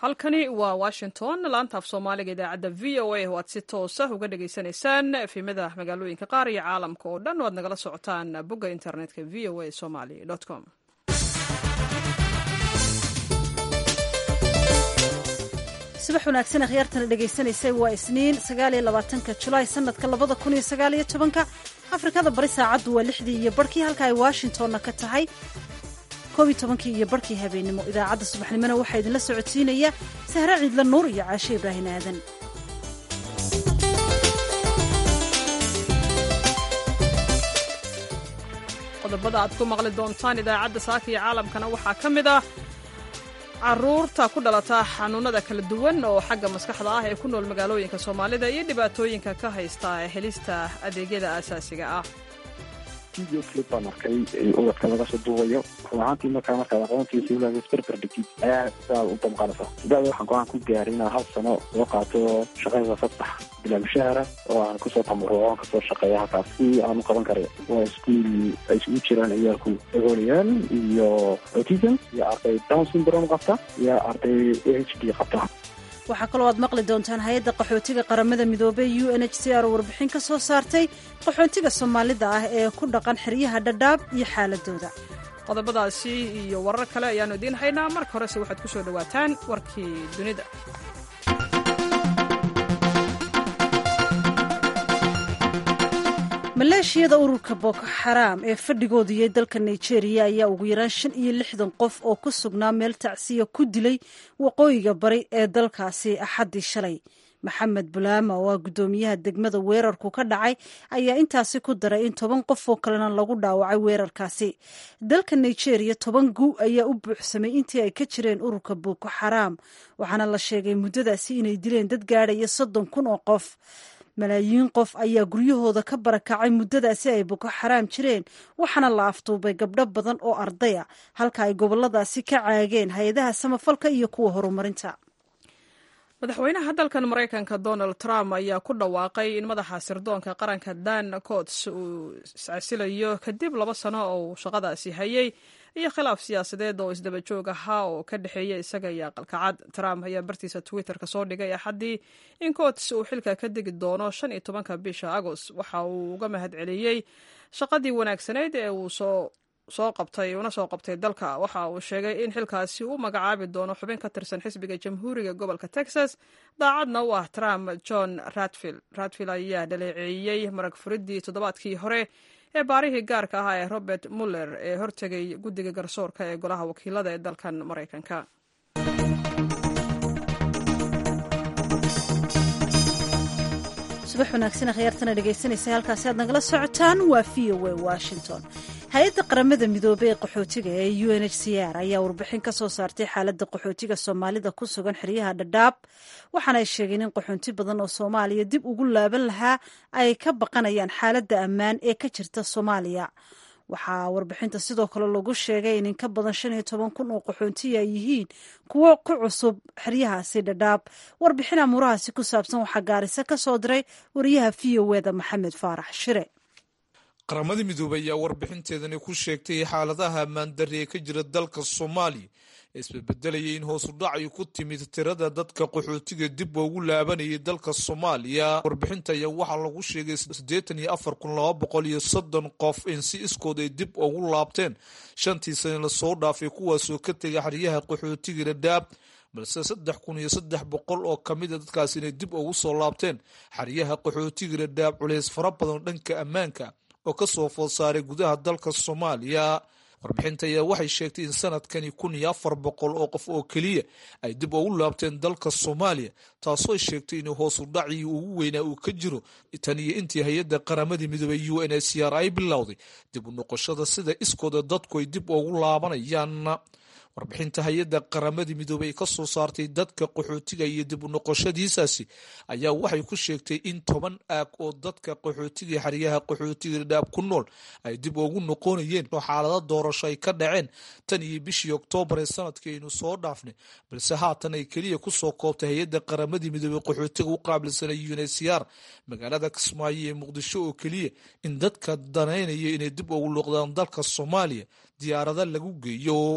halkani waa washington laanta af soomaaliga idaacadda v o a oo aad si toosa uga dhagaysanaysaan efimada magaalooyinka qaar iyo caalamka oo dhan oo aad nagala socotaan bogga internetka v o a somaly com subax wanaagsan akhyaartana dhegaysanaysay waa isniin sagaaliyo labaatanka julaay sanadka labada kun iyo sagaaliyo tobanka afrikada bari saacaddu waa lixdii iyo barhkii halka ay washingtonna ka tahay koob iyo tobankii iyo barhkii habeennimo idaacadda subaxnimona waxaa idinla socodsiinaya sahre ciidla nuur iyo caashe ibraahin aadan qodobada aad ku maqli doontaan idaacadda saaka iyo caalamkana waxaa ka mid ah caruurta ku dhalata xanuunada kala duwan oo xagga maskaxda ah ee ku nool magaalooyinka soomaalida iyo dhibaatooyinka ka haysta helista adeegyada aasaasiga ah video clip baan arkay ubadka laga soo duubayo run ahaantii markaa markaad aqoontiisa ulaga isberber dhigtid ayaa sidaad u damqanaysa sidaada waxaan go-aan ku gaaray inaan hal sano soo qaato shaqada saddex bilaa mushahara oo aan kusoo tamuruco oon kasoo shaqeeya halkaas si aan u qaban karay waa iskuul ay isugu jiraan ciyaalku dagoolayaal iyo autism iyo arday down syndrome qabta iyo arday h d qabta waxaa kaloo aad maqli doontaan hay-adda qaxootiga qaramada midoobey u n h c r oo warbixin ka soo saartay qaxootiga soomaalida ah ee ku dhaqan xeryaha dhadhaab iyo xaaladooda qodobadaasi iyo warar kale ayaannu idiin haynaa marka horese waxaad ku soo dhowaataan warkii dunida maleeshiyada ururka boko xaraam ee fadhigooda iyo dalka nigeria ayaa ugu yaraan shan iyo lixdan qof oo ku sugnaa meel tacsiya ku dilay waqooyiga bari ee dalkaasi axaddii shalay maxamed bulaama oo ah guddoomiyaha degmada weerarku ka dhacay ayaa intaasi ku daray in toban qof oo kalena lagu dhaawacay weerarkaasi dalka nigeria toban gu ayaa u buuxsamay intii ay ka jireen ururka boko xaraam waxaana la sheegay muddadaasi inay dileen dad gaadhaya soddon kun oo qof malaayiin qof ayaa guryahooda ka barakacay muddadaasi ay boko xaraam jireen waxaana la aftuubay gabdho badan oo ardaya halka ay goboladaasi ka caageen hay-adaha samafalka iyo kuwa horumarinta madaxweynaha dalkan maraykanka donald trump ayaa ku dhawaaqay in madaxa sirdoonka qaranka dan cots uu iscasilayo kadib laba sano oo uu shaqadaasi hayay iyo khilaaf siyaasadeed oo isdaba joog ahaa oo ka dhexeeya isaga iyo aqalkacad trump ayaa bartiisa twitterka soo dhigay axaddii in cots uu xilka ka degi doono shan iyo tobanka bisha agost waxa uu uga mahad celiyey shaqadii wanaagsanayd ee uu soo soo qabtay una soo qabtay dalka waxa uu sheegay in xilkaasi uu magacaabi doono xubin ka tirsan xisbiga jamhuuriga gobolka texas daacadna u ah trump john radfield radfield ayaa dhaleeceeyey marag furidii toddobaadkii hore ee baarihii gaarka ahaa ee robert muller ee hortegay guddiga garsoorka ee golaha wakiilada ee dalkan maraykanka subax wanaagsan akhyaartana dhegaysanaysa halkaasi aad nagala socotaan waa v o a washington hay-adda qaramada midoobey ee qaxootiga ee u n h c r ayaa warbixin ka soo saartay xaaladda qaxootiga soomaalida ku sugan xeryaha dhadhaab waxaana ay sheegeen in qaxoonti badan oo soomaaliya dib ugu laaban lahaa ay ka baqanayaan xaaladda ammaan ee ka jirta soomaaliya waxaa warbixinta sidoo kale lagu sheegay in in ka badan shan iyo toban kun oo qaxoontiya ay yihiin kuwo ku cusub xeryahaasi dhadhaab warbixin amuurahaasi ku saabsan waxaa gaarisa ka soo diray wariyaha v o eda maxamed faarax shire qaramada midoobey ayaa warbixinteedani ku sheegtay xaaladaha ammaandarri ee ka jira dalka soomaaliya ee isbedbedelayay in hoosu dhacay ku timid tirada dadka qaxootiga dib ugu laabanayay dalka soomaaliya warbixinta ayaa waxaa lagu sheegay siddeetan iyo afar kun laba boqol iyo soddon qof in si iskood ay dib ugu laabteen shantii sane lasoo dhaafay kuwaasoo ka tegay xeryaha qaxootiga dhadhaab balse saddex kun iyo saddex boqol oo ka mida dadkaas inay dib ugu soo laabteen xeryaha qaxootiga dhadhaab culays fara badan dhanka ammaanka oo ka soo food saaray gudaha dalka soomaaliya warbixinta ayaa waxay sheegtay in sanadkani kun iyo afar boqol oo qof oo keliya ay dib ugu laabteen dalka soomaaliya taasoo sheegtay in hoosu dhacii ugu weynaa uu ka jiro tan iyo intii hay-adda qaramadii midoobey u n h c r ay bilowday dib u noqoshada sida iskooda dadku ay dib ugu laabanayaan warbixinta hay-adda qaramadii midoobey ka soo saartay dadka qaxootiga iyo dib u noqoshadiisaasi ayaa waxay ku sheegtay in toban aag oo dadka qaxootiga xeryaha qaxootiga dhadhaab ku nool ay dib ugu noqonayeen oo xaalado doorasho ay ka dhaceen tan iyo bishii oktoobar ee sanadkii aynu soo dhaafnay balse haatan ay keliya kusoo koobtay hay-adda qaramadii midoobey qaxootiga u qaabilsanay unhcr magaalada kismaayo ee muqdisho oo keliya in dadka danaynaya inay dib ugu luuqdaan dalka soomaaliya diyaarada lagu geeyo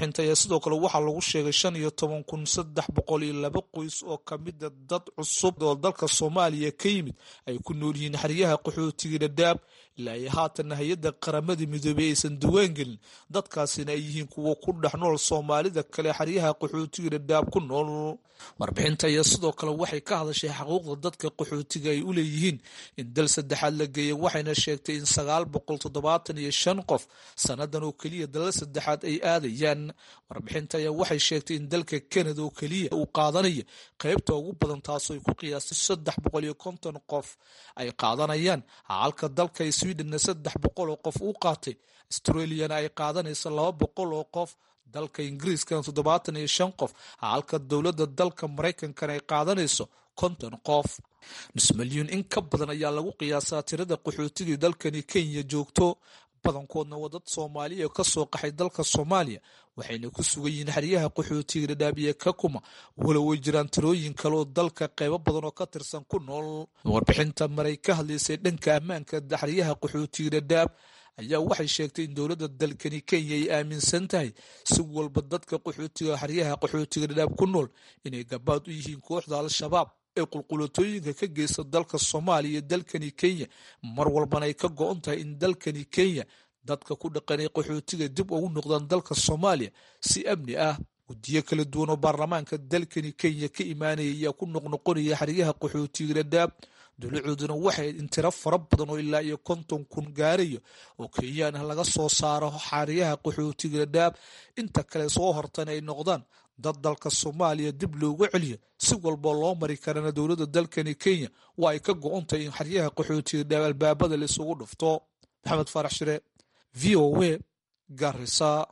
warbixinta ayaa sidoo kale waxaa lagu sheegay shan iyo toban kun saddex boqol iyo laba qoys oo kamida dad cusub oo dalka soomaaliya ka yimid ay ku nool yihiin xeryaha qaxootiga dhadhaab ilaa iyo haatanna hay-adda qaramada midoobey aysan duwaan gelin dadkaasina ay yihiin kuwa ku dhex nool soomaalida kale xeryaha qaxootiga dhadhaab ku nool warbixinta ayaa sidoo kale waxay ka hadashay xaquuqda dadka qaxootiga ay u leeyihiin in dal saddexaad la geeya waxayna sheegtay in sagaal boqol toddobaatan iyo shan qof sannadan oo keliya dalal saddexaad ay aadayaan warbixinta ayaa waxay sheegtay in dalka canada oo keliya uu qaadanaya qeybta ugu badan taasoo ay ku qiyaastay saddex boqol iyo konton qof ay qaadanayaan halka dalka sweden saddex boqol oo qof uu qaatay australiana ay qaadanayso laba boqol oo qof dalka ingiriiskana toddobaatan iyo shan qof halka dowladda dalka maraykankana ay qaadanayso konton qof nus milyuun in ka badan ayaa lagu qiyaasaa tirada qaxootigii dalkani kenya joogto badankoodna waa dad soomaaliya oo kasoo qaxay dalka soomaaliya waxayna ku sugan yihiin xeryaha qaxootiga dhadhaabiye ka kuma walow way jiraan tirooyin kale oo dalka qeybo badan oo ka tirsan ku nool warbixinta maray ka hadlaysay dhanka ammaanka xeryaha qaxootiga dhadhaab ayaa waxay sheegtay in dowladda dalkani kenya ay aaminsan tahay si walba dadka qaxootiga xeryaha qaxootiga dhadhaab ku nool inay gabaad u yihiin kooxda al-shabaab ee qulqulatooyinka ka geysta dalka soomaaliya iyo dalkani kenya mar walbana ay ka go-on tahay in dalkani kenya dadka ku dhaqanay qaxootiga dib ugu noqdaan dalka soomaaliya si amni ah guddiyo kala duwan oo baarlamaanka dalkani kenya ka imaanaya ayaa ku noqnoqonaya xeryaha qaxootiga dhadhaab dowlacooduna waxay in tiro fara badan oo ilaa iyo konton kun gaarayo oo kenyaan ah laga soo saaro xeryaha qaxootiga dhadhaab inta kale soo hortana ay noqdaan dad dalka soomaaliya dib loogu celiyo si walboo loo mari karana dowladda dalkani kenya waa ay ka go-ontahay in xeryaha qaxootiga dhadhaab albaabada la isugu dhufto maxamed faarax shire v o w garisa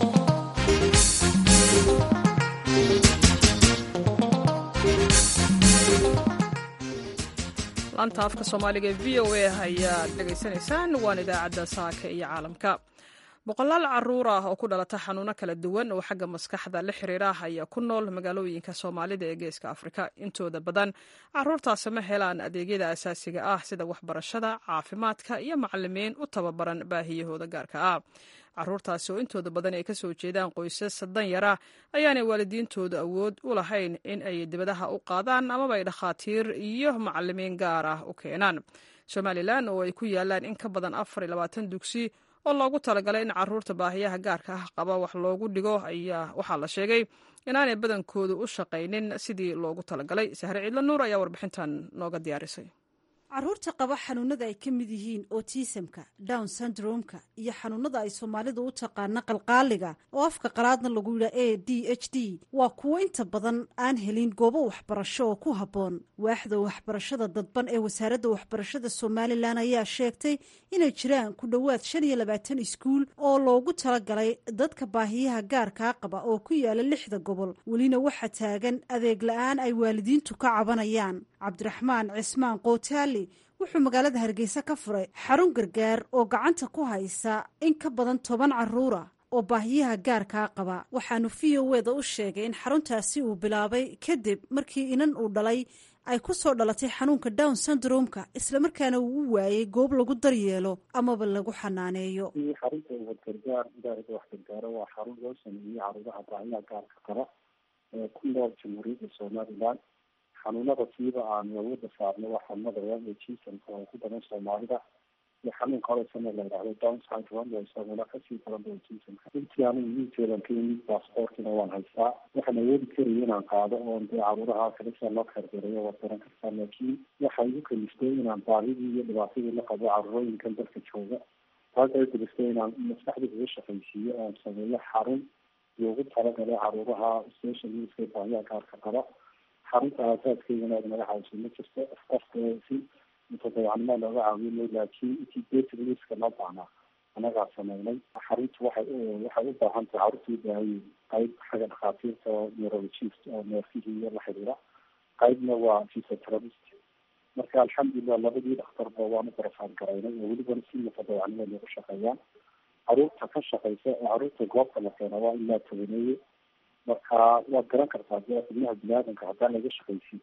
laanta afka soomaaliga ee v o a ayaad dhegaysanaysaan waan idaacadda saaka iyo caalamka boqolaal caruur ah oo ku dhalata xanuuno kala duwan oo xagga maskaxda la xiriira ah ayaa ku nool magaalooyinka soomaalida ee geeska afrika intooda badan caruurtaasi ma helaan adeegyada asaasiga ah sida waxbarashada caafimaadka iyo macalimiin u tababaran baahiyahooda gaarka ah caruurtaasi oo intooda badan ay kasoo jeedaan qoysas danyara ayaanay waalidiintoodu awood u lahayn in ay dibadaha u qaadaan amaba ay dhakhaatiir iyo macalimiin gaar ah u keenaan somalilan oo ay ku yaalaan in ka badan afar iyo labaatan dugsi oo loogu talagalay in caruurta baahiyaha gaarka ah qaba wax loogu dhigo ayaa waxaa la sheegay inaanay badankoodu u shaqaynin sidii loogu talagalay sahre ciidla nuur ayaa warbixintan nooga diyaarisay caruurta qaba xanuunada ay ka mid yihiin otisamka down syndromeka iyo xanuunada ay soomaalidu u taqaana qalqaaliga oo afka qalaadna lagu yidha a d h d waa kuwo inta badan aan helin goobo waxbarasho oo ku habboon waaxda waxbarashada dadban ee wasaaradda waxbarashada somalilan ayaa sheegtay inay jiraan ku dhowaad shan iyo labaatan iskuul oo loogu talagalay dadka baahiyaha gaarkaa qaba oo ku yaala lixda gobol welina waxaa taagan adeeg la-aan ay waalidiintu ka cabanayaan cabdiraxmaan cismaan kootaali wuxuu magaalada hargeysa ka furay xarun gargaar oo gacanta ku haysa in ka badan toban caruura oo baahiyaha gaarkaa qaba waxaanu v o eda u sheegay in xaruntaasi uu bilaabay kadib markii inan uu dhalay ay ku soo dhalatay xanuunka down syndromeka islamarkaana uu u waayey goob lagu daryeelo amaba lagu xanaaneeyo xarunta wadgargaar idaarada waxgargaaro waa xarun loo sameeyey caruuraha baahiyaha gaarka qaba ee ku nool jamhuuriyadda somalilan xanuunada siiba aanu awoodda saarno waa xanuunada waga jisanka oo ku badan soomaalida iyo xanuunka horesana la yidhahdo down syndrome oo isaguna kasii badan ba jisanka intii anigu miinteedan ka yimid baasaboorkina waan haystaa waxaan awoodi karaya inaan qaado oon dee caruuraha kale sia loo xeerbereeyo waad garan kartaa laakiin waxay igu kaliftay inaan baahidii iyo dhibaatadii la qabo carurooyinkan dalka jooga taas ay kaliftay inaan maskaxda uga shaqaysiiyo oon sameeyo xarun loogu talagalay caruuraha special needska baahiyaha gaarka qaba xarunta aasaaskeydana ad naga caawiso ma jirto qofka si mutadawacnimo looga caawiyo laakiin intii basic needska loo baahnaa anagaa sameynay xaruntu waxay waxay u baahan tahay carruurtii baahaye qayb xagga dhakhaatiirta oo neurologist oo neerfihii iyo la xidhiira qaybna waa physiotherapist marka alxamdulilah labadii dhakhtarba waanu barafaad garaynay oo welibana si mutadawacnimo loogu shaqeeyaan caruurta ka shaqeysa ee caruurta goobta la keena waa ilaa tobaneeye marka waad garan kartaa dee xubnaha biniaadamka haddaan laga shaqaysin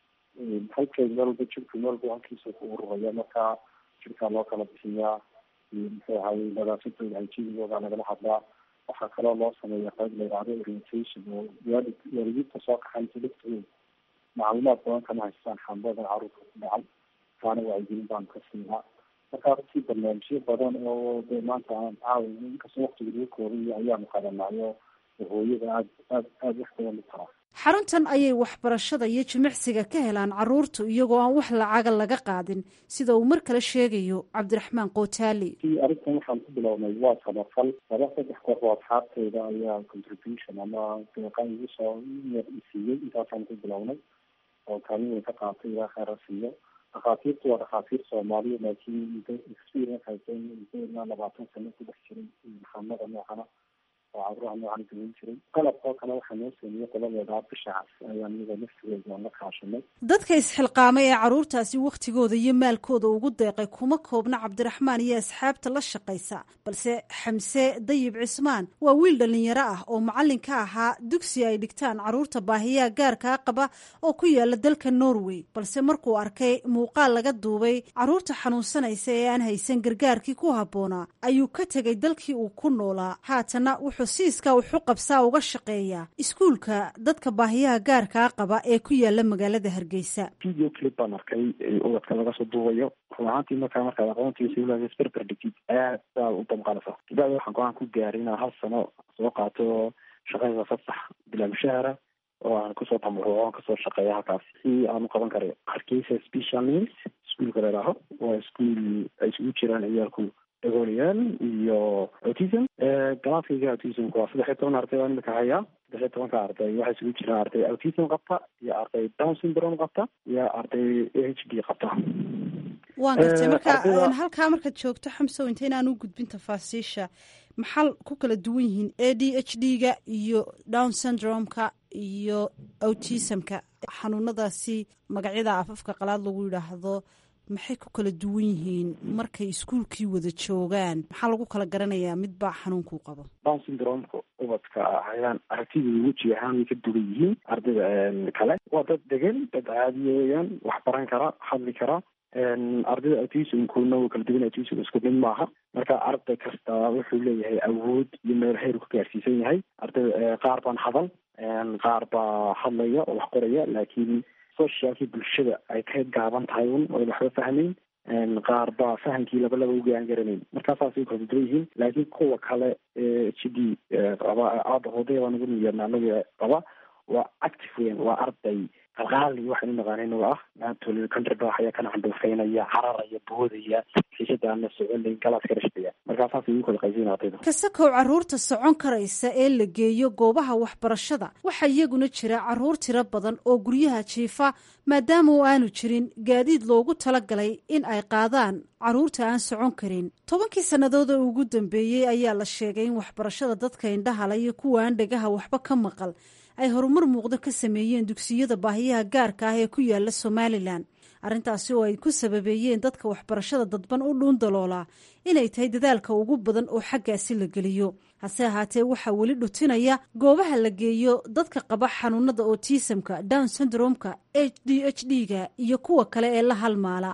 halkay meel walba jirku meel walba halkiisa ku ururaya marka jirkaa loo kala bixiyaa muxuu ahaye nadaafadooda hajinigooda lagala hadlaa waxaa kaloo loo sameeya qayb la yidhahdo orientation oo waalid waalidiinta soo kaxaysa laftooda macluumaad badan kama haystaan xambada caruurta ku dhacay taana wacyigelin baanu ka siinaa marka runtii barnaamijyo badan oo de maanta aan caawi inkastoo waktiga lagu koobay ayaanu qadanaayo hooyada aad aad aada wax badan u taraa xaruntan ayay waxbarashada iyo jimicsiga ka helaan caruurtu iyagoo aan wax lacaga laga qaadin sida uu mar kale sheegayo cabdiraxmaan kootaali arrintan waxaan ku bilownay waa samafal laba saddex koox oo asxaabteyda ayaa contribution ama deeqa igu soo yar isiiyey intaasaan ku bilownay oo kaalin weyn ka qaatay ilaa kheyra siiyo dhakhaatiirtu waa dhakhaatiir soomaaliya laakiin muddo experience haysan muddo ilaa labaatan sano ku dhex jiray maxamada noocana oo caburaha noocan gelin jiray qalabkoo kale waxaa noo sameeyey qoladeeda bishacaas ayaan iyada naftigeeda la kaashanay dadka isxilqaamay ee caruurtaasi wakhtigooda iyo maalkooda ugu deeqay kuma koobna cabdiraxmaan iyo asxaabta la shaqaysa balse xamse dayib cismaan waa wiil dhallinyaro ah oo macallin ka ahaa dugsi ay dhigtaan caruurta baahiyaha gaarkaa qaba oo ku yaala dalka norway balse markuu arkay muuqaal laga duubay caruurta xanuunsanaysa ee aan haysan gargaarkii ku habboonaa ayuu ka tegay dalkii uu ku noolaa haatana wuxuu siiskaa wuxu qabsaa uga shaqeeyaa iskuulka dadka baahiyaha gaarkaa qaba ee ku yaala magaalada hargeysa video clip baan arkay ubadka laga soo duubayo run ahaantii markaa markaad aqoontiisa ilaa isberber dhigtid aad baa u damqanaysa daada waxaan go-aan ku gaaray inaan hal sano soo qaato shaqada fasax bilaa mushahara oo aan kusoo tamuruco aan kasoo shaqeeya halkaas si aan u qaban karayo hargeysa special needs iskuolka ladhaaho waa iskuol ay isugu jiraan ciyaalku dagoolayaal iyo autism galaaskayga autismka waa saddex iyo toban arday baan imika hayaa saddex iyo tobanka arday waxaa isugu jiraan arday autism qabta iyo arday down syndrome qabta iyo arday a h d qabta waan gartay marka halkaa markaad joogto xamsow inta inaan u gudbin tafaasiisha maxaa ku kala duwan yihiin a d h d ga iyo down syndrome-ka iyo autismka xanuunadaasi magacyada afafka qalaad lagu yidhaahdo maxay ku kala duwan yihiin markay iskuulkii wada joogaan maxaa lagu kala garanayaa midbaa xanuunkuu qabo down syndromeka ubadka ayaan aragtidooda weji ahaan way ka dugan yihiin ardayda kale waa dad degan dad caadiya weyaan wax baran kara hadli kara ardayda autismkuna wuu kala duwan autism isku mid maaha marka arday kasta wuxuu leeyahay awood iyo meel heer ku gaarsiisan yahay arday qaar baan hadal qaar baa hadlaya oo wax qoraya laakiin socialkii bulshada ay ka gaaban tahay un oy waxba fahmayn qaar baa fahamkii laba laba ugaan garanayn markaasaasay kala duwan yihiin laakiin kuwa kale ee h d qaba aada hodaya baan ugu niyeedna anaga qaba waa active weyn waa arday qalqaali waxaynu naqaanayna ah maantol countrybah ayaa kana candhuufaynaya cararaya boodaya xiisadaana soconlayn galaas ka rashbaya markaasaas igu kala qaysiin ardayda kasakow caruurta socon karaysa ee la geeyo goobaha waxbarashada waxaa iyaguna jira caruur tiro badan oo guryaha jiifa maadaama uu aanu jirin gaadiid loogu talagalay in ay qaadaan caruurta aan socon karin tobankii sannadood ee ugu dambeeyey ayaa la sheegay in waxbarashada dadka indhahala iyo kuwa aan dhegaha waxba ka maqal ay horumar muuqdo ka sameeyeen dugsiyada baahiyaha gaarka ah ee ku yaala somalilan arrintaasi oo ay ku sababeeyeen dadka waxbarashada dadban u dhuun daloolaa inay tahay dadaalka ugu badan oo xaggaasi la geliyo hase ahaatee waxaa weli dhutinaya goobaha la geeyo dadka qaba xanuunada otisamka down syndromeka h d h d ga iyo kuwa kale ee la halmaala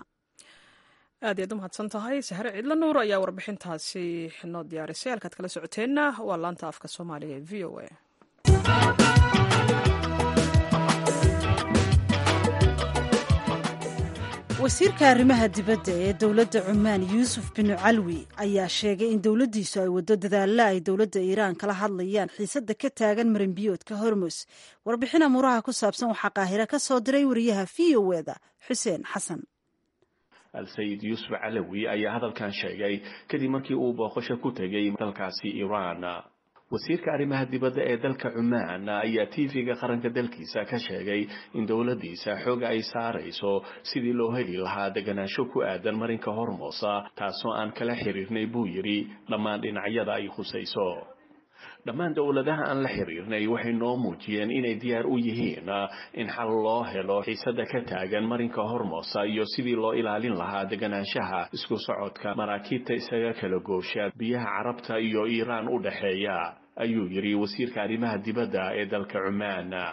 aad ayaad u mahadsan tahay sahre ciidla nuur ayaa warbixintaasi noo diyaarisay halkaad kala socoteenna waa laanta afka soomaaliga ee v o a wasiirka arrimaha dibadda ee dowladda cumaan yuusuf binu calwi ayaa sheegay in dowladdiisu ay waddo dadaalla ay dowladda iiraan kala hadlayaan xiisadda ka taagan marinbiyoodka hormus warbixin amuuraha ku saabsan waxaa qaahire ka soo diray wariyaha v o eda xuseen xasan al-sayid yuusuf calawi ayaa hadalkan sheegay kadib markii uu booqasho ku tegay dalkaasi iiraan wasiirka arrimaha dibadda ee dalka cumaan ayaa tv-ga qaranka dalkiisa ka sheegay in dowladdiisa xooga ay saarayso sidii loo heli lahaa deganaansho ku aadan marinka hormoosa taasoo aan kala xiriirnay buu yidhi dhammaan dhinacyada ay khusayso dhammaan dowladaha aan la xiriirnay waxay noo muujiyeen inay diyaar u yihiin in xal loo helo xiisada ka taagan marinka hormoosa iyo sidii loo ilaalin lahaa deganaanshaha isku socodka maraakiibta isaga kala goosha biyaha carabta iyo iiraan u dhexeeya ayuu yidhi wasiirka arrimaha dibadda ee dalka cumaan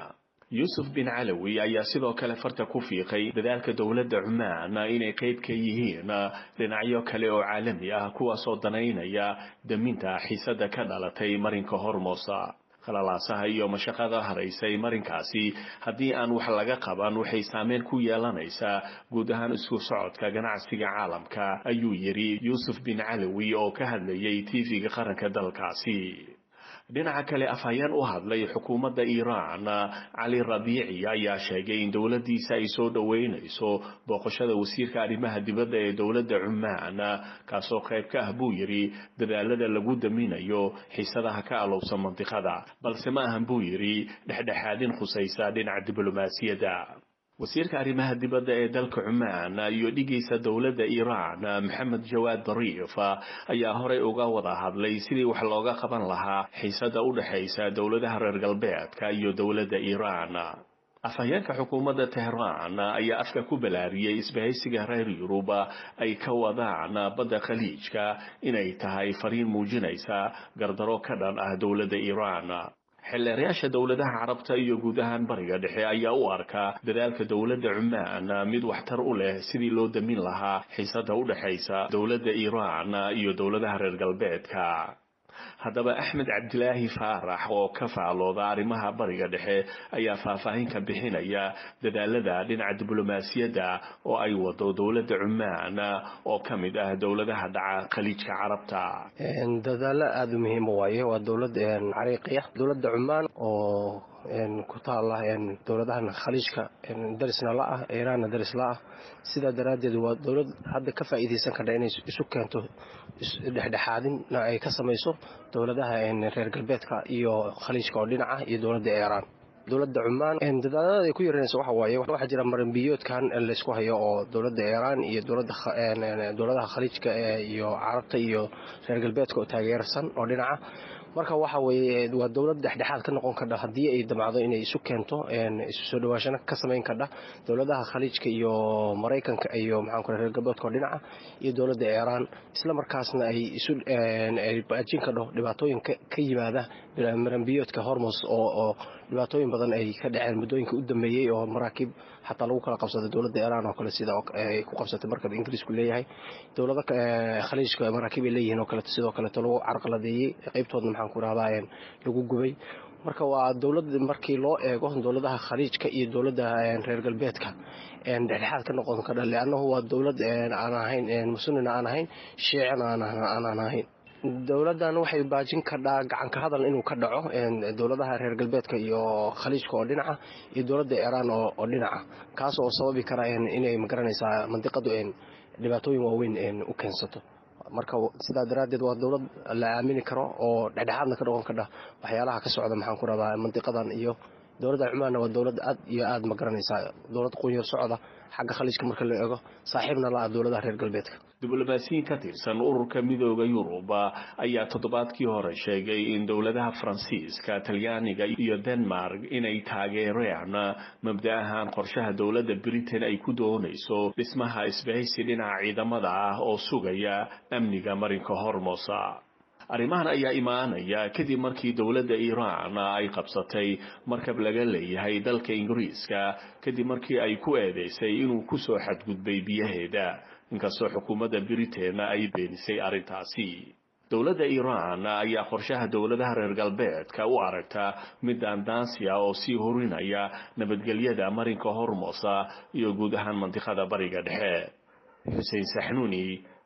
yuusuf bin calawi ayaa sidoo kale farta ku fiiqay dadaalka dowladda cumaan inay qayb ka yihiin dhinacyo kale oo caalami ah kuwaasoo danaynaya daminta xiisada ka dhalatay marinka hormosa khalalaasaha iyo mashaqada haraysay marinkaasi haddii aan wax laga qaban waxay saameyn ku yeelanaysaa guud ahaan isku socodka ganacsiga caalamka ayuu yidhi yuusuf bin calawi oo ka hadlayay tv-ga qaranka dalkaasi dhinaca kale afhayeen u hadlay xukuumadda iiraan cali rabiici ayaa sheegay in dowladdiisa ay soo dhoweynayso booqashada wasiirka arrimaha dibadda ee dowladda cumaan kaasoo qayb ka ah buu yidhi dadaalada lagu daminayo xiisadaha ka alowsan mandiqada balse ma ahan buu yidhi dhexdhexaadin khusaysa dhinaca diblomaasiyadda wasiirka arrimaha dibadda ee dalka cumaan iyo dhigaysa dowladda iiraan maxamed jawaad dariif ayaa horey uga wada hadlay sidii wax looga qaban lahaa xiisada u dhexaysa dowladaha reer galbeedka iyo dowladda iiraan afhayeenka xukuumadda tehraan ayaa afka ku balaariyey isbahaysiga reer yurub ay ka wadaan badda khaliijka inay tahay fariin muujinaysa gardaro ka dhan ah dowladda iiraan xildheerayaasha dowladaha carabta iyo guud ahaan bariga dhexe ayaa u arkaa dadaalka dowladda cumaan mid waxtar u leh sidii loo damin lahaa xiisada u dhexaysa dowladda iiraan iyo dowladaha reer galbeedka haddaba axmed cabdilaahi faarax oo ka faalooda arrimaha bariga dhexe ayaa faahfaahin ka bixinaya dadaalada dhinaca diblomaasiyadda oo ay wado dowladda cumaan oo ka mid ah dowladaha dhaca khaliijka carabta dadaalo aada u muhiima waaye waa dowlad cariiqiya dowladda cumaan oo ku taala dowladahan khaliijka darisna la ah iiraanna daris la ah sidaa daraaddeed waa dowlad hadda ka faa'iidaysan kardha inay isu keento dhexdhexaadinna ay ka samayso dowladaha reer galbeedka iyo khaliijka oo dhinaca iyo dowladda iiraan dowladda cumaan dadaalada ay ku yaranaysa waxa waaye waxaa jira maranbiyoodkan laysku hayo oo dowladda iiraan iyo dowladaha khaliijka iyo carabta iyo reer galbeedka oo taageersan oo dhinaca marka waxa weeye waa dowlad dhexdhexaad ka noqon kardha haddii ay damacdo inay isu keento isu soo dhawaashana ka samayn kardha dowladaha khaliijka iyo maraykanka iyo maxaanku reer galbeedka oo dhinaca iyo dowladda iiraan isla markaasna ay isu ay baajin kardho dhibaatooyin ka yimaada maranbiyoodka hormos oo oo dhibaatooyin badan ay ka dhaceen muddooyinka u dambeeyey oo maraakiib xataa lagu kala qabsaday dowladda iiraan oo kale sida ay ku qabsatay markab ingiriisku leeyahay dowlada khaliijka maraakiib ay leeyihiin oo kaleeto sidoo kaleeto lagu carqaladeeyey qaybtoodna maxaan ku rahdaa lagu gubay marka waa dowlad markii loo eego dowladaha khaliijka iyo dowladda reer galbeedka dhexdhexaad ka noqon kardha leannahu waa dowlad aan ahayn musunina aan ahayn shiicina aanaan ahayn dowladdan waxay baajin kardhaa gacanka hadal inuu ka dhaco dowladaha reer galbeedka iyo khaliijka oo dhinaca iyo dowladda iiraan oo dhinaca kaas oo sababi kara inay magaranaysaa mandiqadu dhibaatooyin waaweyn u keensato marka sidaa daraaddeed waa dowlad la aamini karo oo dhexdhexaadna ka noqon kardha waxyaalaha ka socda maxaan ku rahdaa mandiqadan iyo dowladda cumaanna waa dowlad aad iyo aad ma garanaysaa dowlad qunyar socda xagga khaliijka marka la eego saaxiibna la ah dowladaha reer galbeedka diblomaasiyiin ka tirsan ururka midooda yurub ayaa toddobaadkii hore sheegay in dowladaha faransiiska talyaaniga iyo denmark inay taageereen mabda ahaan qorshaha dowladda britain ay ku doonayso dhismaha isbahaysi dhinaca ciidamada ah oo sugaya amniga marinka hormosa arrimahan ayaa imaanaya kadib markii dowladda iiraan ay qabsatay markab laga leeyahay dalka ingiriiska kadib markii ay ku eedeysay inuu kusoo xadgudbay biyaheeda inkastoo xukuumadda britain ay beenisay arrintaasi dowladda iiraan ayaa qorshaha dowladaha reer galbeedka u aragta mid daandaansiya oo sii horinaya nabadgelyada marinka hormosa iyo guud ahaan mandiqada bariga dhexe xuseen saxnuuni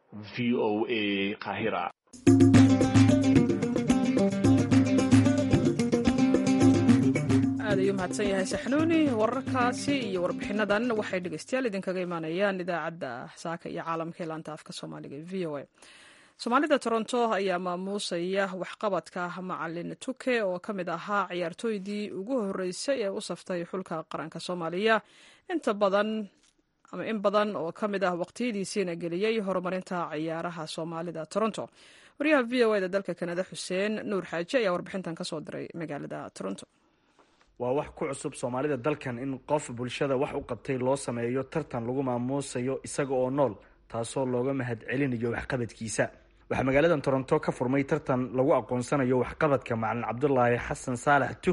v o a qahira aad ayuu mahadsan yahay saxnuuni wararkaasi iyo warbixinadan waxay dhegeystayaal idinkaga imaanayaan idaacadda saaka iyo caalamka ee laanta afka soomaaliga e v o a soomaalida toronto ayaa maamuusaya waxqabadka macalin tuke oo ka mid ahaa ciyaartooydii ugu horeysay ee u saftay xulka qaranka soomaaliya inta badan ama in badan oo ka mid ah waqtiyadiisiina geliyey horumarinta ciyaaraha soomaalida toronto wariyaha v o eda dalka kanada xuseen nuur xaaji ayaa warbixintan kasoo diray magaalada toronto waa wax ku cusub soomaalida dalkan in qof bulshada wax u qabtay loo sameeyo tartan lagu maamuusayo isaga oo nool taasoo looga mahad celinayo waxqabadkiisa waxaa magaaladan toronto ka furmay tartan lagu aqoonsanayo waxqabadka macalin cabdulaahi xasan saalax tuki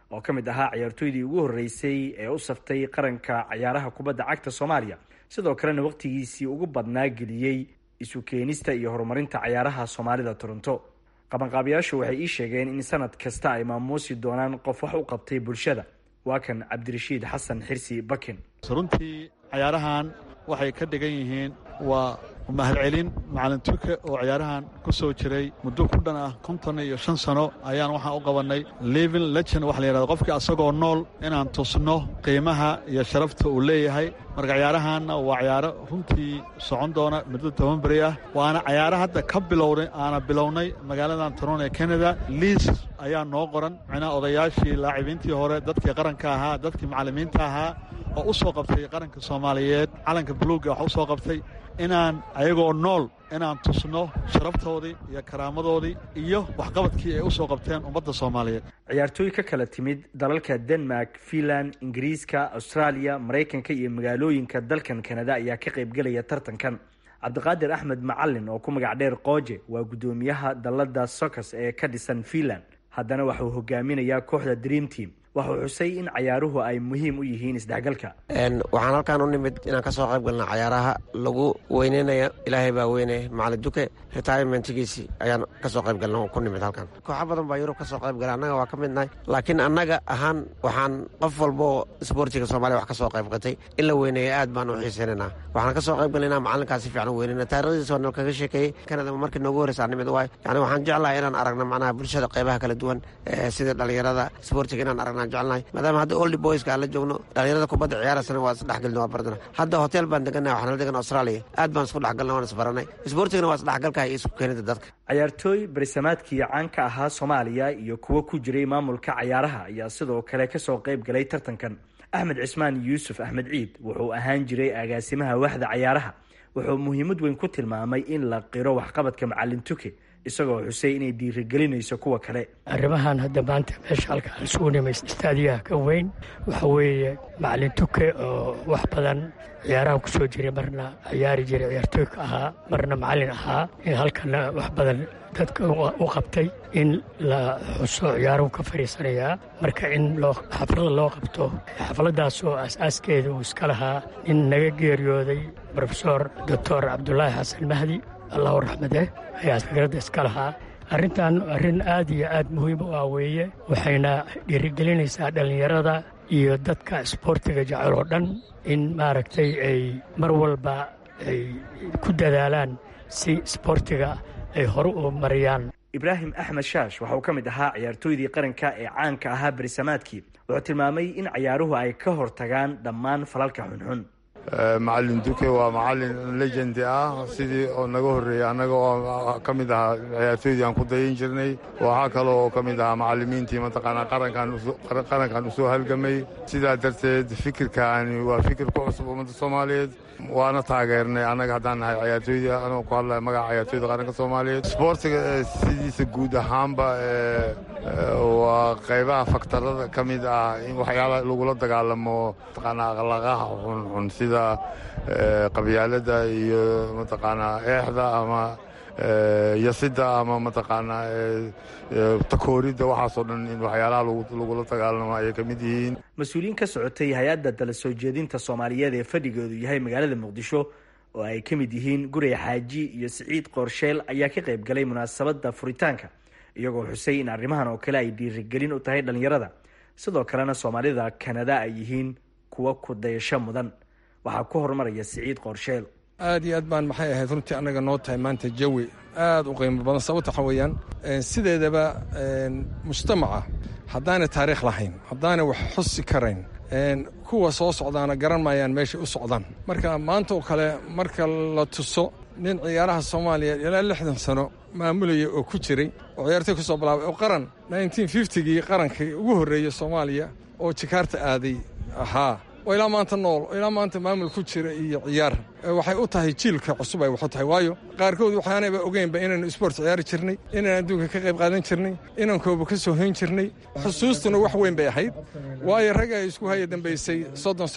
oo ka mid ahaa ciyaartooydii ugu horreysay ee u saftay qaranka cayaaraha kubadda cagta soomaaliya sidoo kalena wakhtigiisii ugu badnaa geliyey isu keenista iyo horumarinta cayaaraha soomaalida toronto qabanqaabayaashu waxay ii sheegeen in sanad kasta ay maamuusi doonaan qof wax u qabtay bulshada waa kan cabdirashiid xasan xirsi bakin runtii cayaarahan waxay ka dhigan yihiin waa mahadcelin macalin turke oo ciyaarahan ku soo jiray muddo ku dhan ah konton iyo shan sano ayaan waxaan u qabannay living legend waxa la yidhahda qofkii asagoo nool inaan tusno qiimaha iyo sharafta uu leeyahay marka ciyaarahanna waa ciyaaro runtii socon doona muddo toban beri ah waana cayaaro hadda ka bilowday aana bilownay magaaladan toron ee canada liis ayaa noo qoran micnaha odayaashii laacibiintii hore dadkii qaranka ahaa dadkii macallimiinta ahaa oo u soo qabtay qaranka soomaaliyeed calanka buluugga wax u soo qabtay inaan ayagoo nool inaan tusno sharaftoodii iyo karaamadoodii iyo waxqabadkii ay u soo qabteen ummadda soomaaliyeed ciyaartooy ka kala timid dalalka denmark finland ingiriiska austraaliya maraykanka iyo magaalooyinka dalkan kanada ayaa ka qaybgelaya tartankan cabdiqaadir axmed macalin oo ku magac dheer qooje waa guddoomiyaha dalladda socos ee ka dhisan finland haddana waxauu hogaaminayaa kooxda dream team waxuu xusay in cayaaruhu ay muhiim u yihiin isdhexgalka waxaan halkaan u nimid inaan ka soo qayb galna cayaaraha lagu weyneynayo ilaahay baa weynaya macalin duke retirementgiisii ayaan ka soo qayb galna ku nimid halkan kooxo badan baa yurub ka soo qayb gala annaga waa ka midnahay laakiin annaga ahaan waxaan qof walboo isboortiga soomaliya wax ka soo qayb qatay in la weyneeyo aad baan u xiiseynaynaa waxaan ka soo qayb galnayna macalinkaas si fiican u weyneyna taarikhdiisa waa nal kaga sheekeeyey kanada markii noogu horreysa aan nimid waay yani waxaan jeclahay inaan aragna macnaha bulshada qaybaha kala duwan sida dhalinyarada isboortiga inaan aragna jeclnahay maadaama hadda oldi boyska aan la joogno dhalinyarada kubadda ciyaarasana waa isdhexgelna waa bardana hadda hotel baan degannahay waxaan la degan australia aad baan isku dhexgalna waan isbaranay isboortigana waa isdhexgalka iyo isku keenida dadka cayaartooy barisamaadkii caanka ahaa soomaaliya iyo kuwo ku jiray maamulka cayaaraha ayaa sidoo kale ka soo qayb galay tartankan axmed cismaan yuusuf axmed ciid wuxuu ahaan jiray agaasimaha waxda cayaaraha wuxuu muhiimad weyn ku tilmaamay in la qiro waxqabadka macalin tuke isagoo xusay inay dhiirigelinayso kuwa kale arrimahan hadda maanta meesha halkaan isugu nimaysa istaadiyaha ka weyn waxa weeye macalin tuke oo wax badan ciyaaraha ku soo jiray marna ciyaari jiray ciyaartooyka ahaa marna macalin ahaa in halkana wax badan dadka u qabtay in la xuso ciyaaruhu ka fadhiisanayaa marka in xaflada loo qabto xafladaas oo aas-aaskeeda uu iska lahaa nin naga geeriyooday rofesor doctor cabdulaahi xasan mahdi allahu raxmade ayaa fikradda iska lahaa arrintan arrin aad iyo aad muhiim u ah weeye waxayna dhiirigelinaysaa dhallinyarada iyo dadka isboortiga jecel oo dhan in maaragtay ay mar walba ay ku dadaalaan si isboortiga ay hore u mariyaan ibraahim axmed shaash waxauu ka mid ahaa ciyaartooydii qaranka ee caanka ahaa berisamaadkii wuxuu tilmaamay in ciyaaruhu ay ka hortagaan dhammaan falalka xunxun macalin duke waa macalin legendi ah sidii oo naga horreeyey annaga oo ka mid ahaa ciyaartooydii aan ku dayan jirnay waxaa kale oo ka mid ahaa macallimiintii mataqaanaa qarankan u soo halgamay sidaa darteed fikirkaani waa fikir ku cusub ummadda soomaaliyeed waana taageernay annaga haddaan nahay ciyaartooydii anoo ku hadlaya magaca ciyaartooyda qaranka soomaaliyeed isboortiga sidiisa guud ahaanba waa qaybaha faktarada ka mid ah in waxyaala lagula dagaalamo mataqaanaa akhlaaqaha xunxun sida qabyaalada iyo mataqaanaa eexda ama yasida ama mataqaanaa takooridda waxaasoo dhan in waxyaalaha lagula dagaalamo ayay ka mid yihiin mas-uuliyiin ka socotay hay-adda dala soo jeedinta soomaaliyeed ee fadhigoodu yahay magaalada muqdisho oo ay ka mid yihiin gurey xaaji iyo siciid qoorsheel ayaa ka qayb galay munaasabadda furitaanka iyagoo xusay in arrimahan oo kale ay dhiirigelin u tahay dhallinyarada sidoo kalena soomaalida kanada ay yihiin kuwa ku dayasho mudan waxaa ku horumaraya siciid qoorsheel aad iyo aad baan maxay ahayd runtii annaga noo tahay maanta jawi aad u qiimo badan sababta waxa weeyaan sideedaba mujtamaca haddaanay taariikh lahayn haddaanay wax xusi karayn kuwa soo socdaana garan maayaan meeshay u socdaan marka maanta oo kale marka la tuso nin ciyaaraha soomaaliya ilaa lixdan sano maamulaya oo ku jiray oo ciyaartoy ka soo bilaabay oo qaran gii qarankii ugu horreeyey soomaaliya oo jikaarta aaday ahaa oo ilaa maanta nool oo ilaa maanta maamul ku jira iyo ciyaar waxay u tahay jiilka cusub ay waxu tahay waayo qaarkood waxaanayba ogeynba inaynu isboort ciyaari jirnay inaan adduunka ka qayb qaadan jirnay inaan kooba ka soo hayn jirnay xusuustuna wax weyn bay ahayd waayo rag ay isku haya dambaysay soddon sano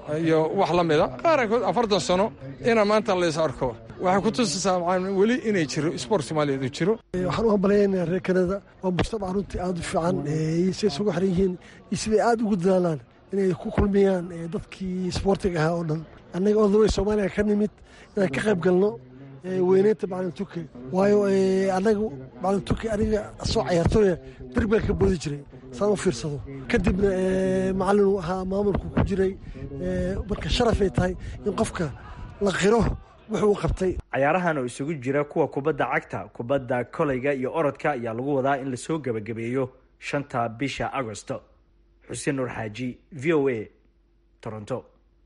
iyo wax la mida qaarkood afartan sano ina maanta lays arko waxay ku tusaysaa weli inay jiro sport soomaaliyeed uu jiro waxaan u hambalyaynaa reer kanada waa mujtamac runtii aada u fiican say isugu xiran yihiin iyo siday aada ugu dadaalaan inay ku kulmiyaan dadkii sboortiga ahaa oo dhan annaga odaway soomaaliya ka nimid inaan ka qayb galno weyneynta macalin tuke waayo annaga macalin tuke aniga soo cayaartooya darbigaan ka boodi jiray saan u fiirsado kadibna macalin uu ahaa maamulku ku jiray marka sharafay tahay in qofka la qiro wuxuu qabtay cayaarahan oo isugu jira kuwa kubadda cagta kubadda koleyga iyo orodka ayaa lagu wadaa in lasoo gebagabeeyo shanta bisha agosto xuseen nuur xaaji v o a toronto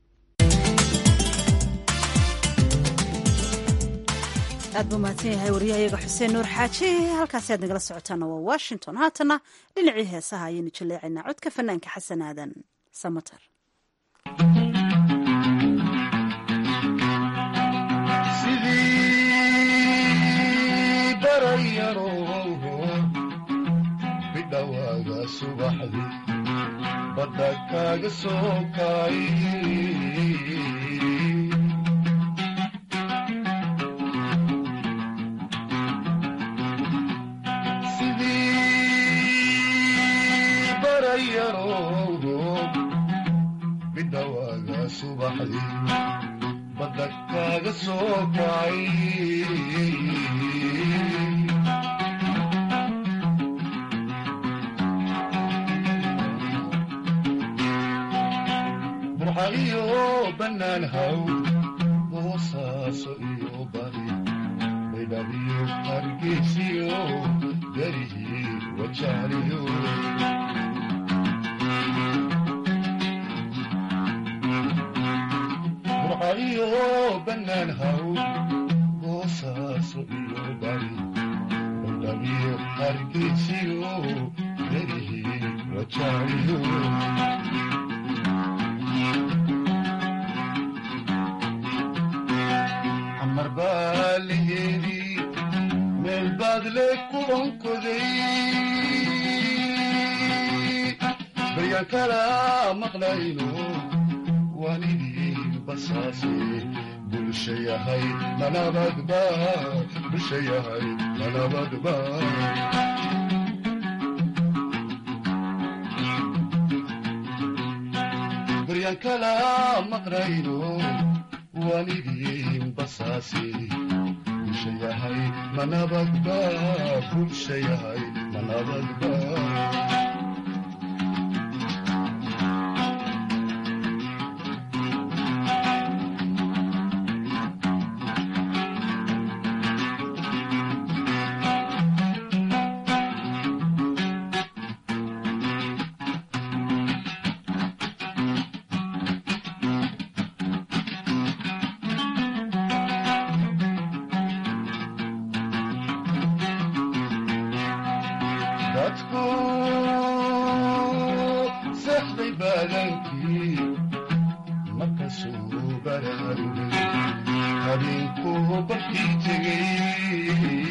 aad buu mahadsan yahay waryahayaga xuseen nuur xaaji halkaasi aad nagala socotaana waa washington haatana dhinacii heesaha ayaynu jaleecaynaa codka fanaanka xasan aadan samater sidii barayaro bidhawaaga subaxdi badda kaaga soo kaay sidii barayaro bidhawaaga subaxdi badda kaaga soo kacay burxa iyo bannaan haw boosaaso iyo bari baydhabiyo hargeysiyo darihii wajaaliyo burxa iyo bannaan haw boosaaso iyo bari baydhabiyo hargeysiyo darihii wajaaliyo xamar baa laheedii meel baad le ku onkoday baryaan kala maqlayno waanidii basaase bulsha yahay manabadba bulsha yahay manabadba baryaan kala maqlayno waanidii basaase bulsha yahay manabadba bulsha yahay manabadba dadku seexday baadankii markasuu baraarugay habeenkuu barkii tegey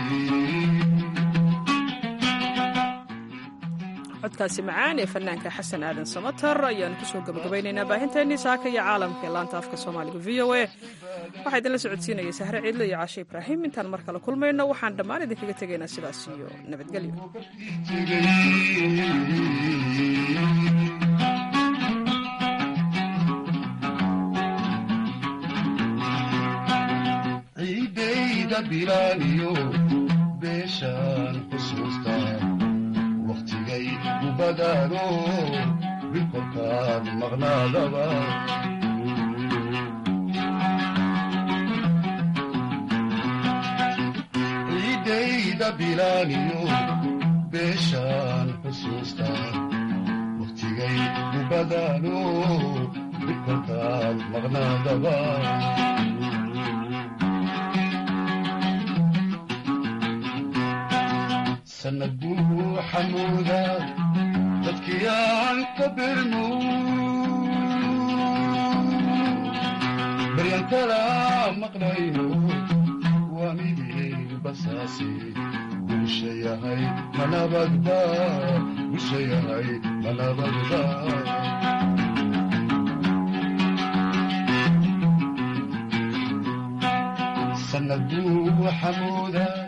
codkaasi macaan ee fanaanka xasan aadan samater ayaanu kusoo gabagabaynaynaa baahinteennii saaka iyo caalamka ee laanta afka soomaaliga v o a waxaa idinla socodsiinaya sahre ciidle iyo caashe ibraahim intaan mar kale kulmayno waxaan dhammaan idinkaga tegaynaa sidaas iyo nabadgelyo ciidayda bilaaniyo beeshaan xusuustaa wakhtigay u badaano bilkolkaan maqnaadaba ciidayda bilaaniyo beeshaan xusuustaa wakhtigay u badaano bilkolkaan maqnaadaba sanad buu xamuuda dadkii aan ka birmo baryan kala maqlayno waanidii basaase bulsha yahay manabadba bulsha yahay manabadba sanad buu xamuudaa